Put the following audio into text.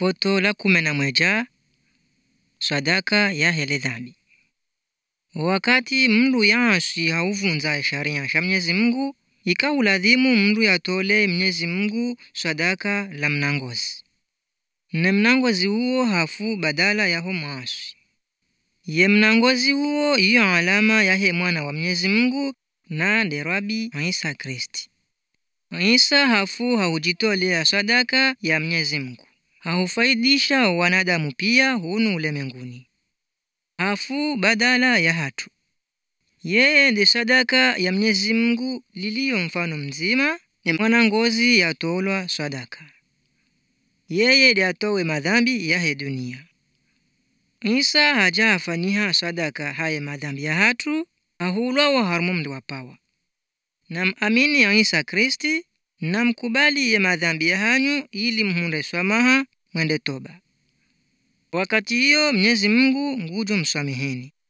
Foto la kumi na mweja sadaka ya hele dhambi. Wakati mndu yansi hauvunza sharia sha Mwenyezi Mungu, ikaulazimu mndu yatole Mwenyezi Mungu sadaka la mnangozi ne mnangozi huo hafu badala yaho mwasi ye mnangozi huo iyo alama yahe mwana wa Mwenyezi Mungu na nde Rabi Isa Kristi. Isa hafu haujitolea sadaka ya Mwenyezi Mungu haufaidisha wanadamu pia hunu ulemenguni hafu badala ya hatu yeye ndi sadaka ya Mwenyezi Mungu liliyo mfano mzima ne mwanangozi yatolwa sadaka yeye ndi atowe madhambi yahe dunia Isa haja afaniha sadaka haye madhambi ya hatu ahulwa wa harmu mndu wapawa namamini ya Isa Kristi namkubali ye madhambi ya hanyu ili mhunde swamaha mwende toba wakati hiyo Mwenyezi Mungu ngujo msameheni